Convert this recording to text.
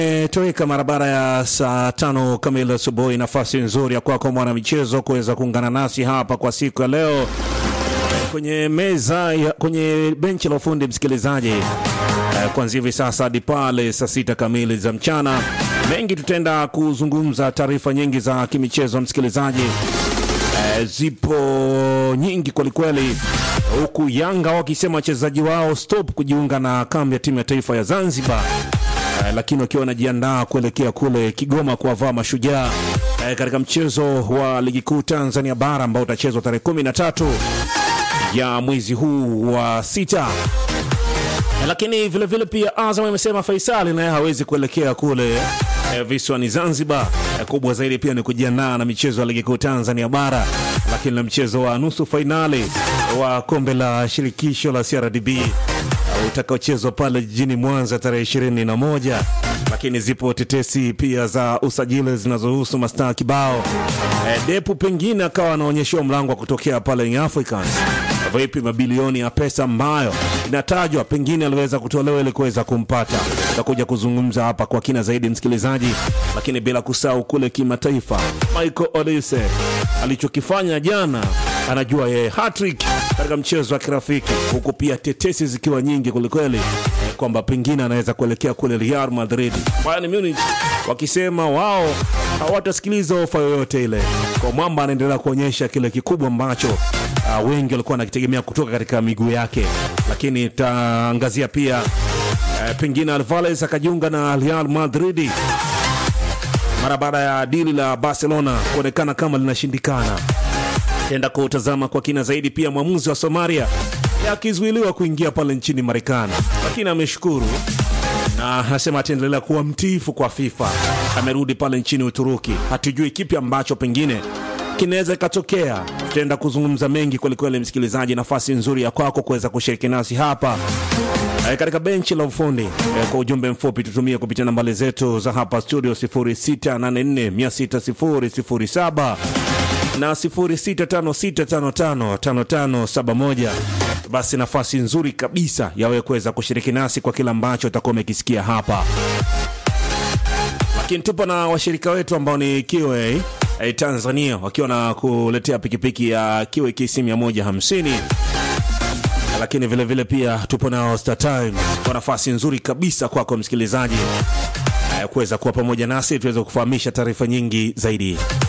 Toweka mara baada ya saa tano kamili asubuhi. Nafasi nzuri ya kwako mwana michezo kuweza kuungana nasi hapa kwa siku ya leo kwenye meza ya, kwenye benchi la ufundi msikilizaji, eh, kuanzia hivi sasa hadi pale saa sita kamili za mchana. Mengi tutaenda kuzungumza, taarifa nyingi za kimichezo msikilizaji, eh, zipo nyingi kwelikweli, huku Yanga wakisema wachezaji wao stop kujiunga na kambi ya timu ya taifa ya Zanzibar. Eh, lakini wakiwa wanajiandaa kuelekea kule Kigoma kuwavaa Mashujaa eh, katika mchezo wa ligi kuu Tanzania bara ambao utachezwa tarehe kumi na tatu ya mwezi huu wa sita. Eh, lakini vilevile vile pia Azam amesema Faisali naye hawezi kuelekea kule eh, visiwani Zanzibar. Eh, kubwa zaidi pia ni kujiandaa na michezo ya ligi kuu Tanzania bara, lakini na mchezo wa nusu fainali wa kombe la shirikisho la CRDB utakaochezwa pale jijini Mwanza tarehe ishirini na moja. Lakini zipo tetesi pia za usajili zinazohusu mastaa kibao. E, Depu pengine akawa anaonyeshiwa mlango wa kutokea pale Young Africans. Vipi mabilioni ya pesa ambayo inatajwa pengine aliweza kutolewa ili kuweza kumpata. Tutakuja kuzungumza hapa kwa kina zaidi msikilizaji, lakini bila kusahau kule kimataifa, Michael Olise alichokifanya jana, anajua yeye hattrick katika mchezo wa kirafiki, huku pia tetesi zikiwa nyingi kwelikweli eh, kwamba pengine anaweza kuelekea kule Real Madrid, Bayern Munich wakisema wao hawatasikiliza ofa yoyote ile. Kwa mwamba anaendelea kuonyesha kile kikubwa ambacho uh, wengi walikuwa wanakitegemea kutoka katika miguu yake, lakini taangazia pia uh, pengine Alvarez akajiunga na Real Madrid mara baada ya dili la Barcelona kuonekana kama linashindikana tenda kutazama kwa kina zaidi pia mwamuzi wa Somalia akizuiliwa kuingia pale nchini Marekani, lakini ameshukuru na anasema ataendelea kuwa mtiifu kwa FIFA. Amerudi pale nchini Uturuki, hatujui kipi ambacho pengine kinaweza ikatokea. Tutaenda kuzungumza mengi kwelikweli, msikilizaji, nafasi nzuri ya kwako kuweza kushiriki nasi hapa e, katika benchi la ufundi e, kwa ujumbe mfupi tutumie kupitia nambari zetu za hapa studio 0684600007 na 0656555571. Basi nafasi nzuri kabisa ya wewe kuweza kushiriki nasi kwa kila ambacho utakuwa umekisikia hapa, lakini tupo na washirika wetu ambao ni Kiwe eh, Tanzania wakiwa na kuletea pikipiki ya Kiwe KC 150 lakini vilevile vile pia tupo nao Star Times kwa nafasi nzuri kabisa kwako msikilizaji kuweza kuwa pamoja nasi tuweze kufahamisha taarifa nyingi zaidi.